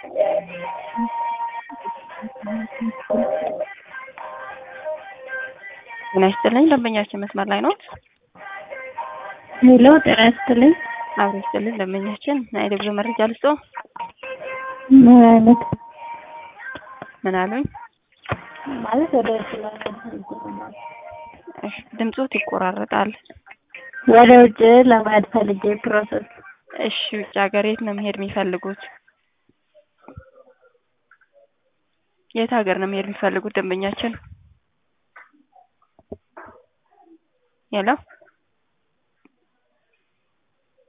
ጤና ይስጥልኝ ደንበኛችን መስመር ላይ ኖት? ሄሎ ጤና ይስጥልኝ። አብሮ ይስጥልኝ ደንበኛችን ናይ የጉዞ መረጃ ልስጦ? ምን አይነት ምን አሉኝ? ማለት ወደ ውጭ እሺ ድምጾት ይቆራረጣል። ወደ ውጭ ለመሄድ ፈልጌ ፕሮሰስ እሺ ውጭ ሀገር የት ነው መሄድ የሚፈልጉት? የት ሀገር ነው መሄድ የሚፈልጉት ደንበኛችን? ሄሎ